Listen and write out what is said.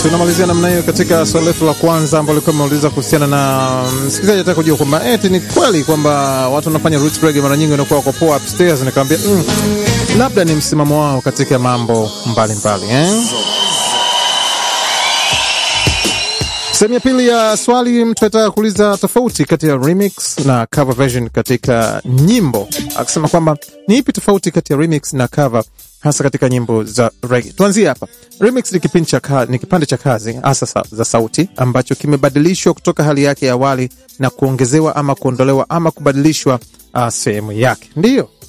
tunamalizia namna hiyo katika swali letu la kwanza ambalo likuwa imeuliza kuhusiana na msikilizaji ataka kujua kwamba eti ni kweli kwamba watu wanafanya roots reggae mara nyingi wanakuwa wako poa upstairs. Nikamwambia mm, labda ni msimamo wao katika mambo mbalimbali eh? Sehemu ya pili ya swali, mtu anataka kuuliza tofauti kati ya remix na cover version katika nyimbo, akisema kwamba ni ipi tofauti kati ya remix na cover hasa katika nyimbo za reggae. Tuanzie hapa. Remix ni kipindi cha ka, ni kipande cha kazi hasa sa, za sauti ambacho kimebadilishwa kutoka hali yake ya awali na kuongezewa ama kuondolewa ama kubadilishwa uh, sehemu yake, ndiyo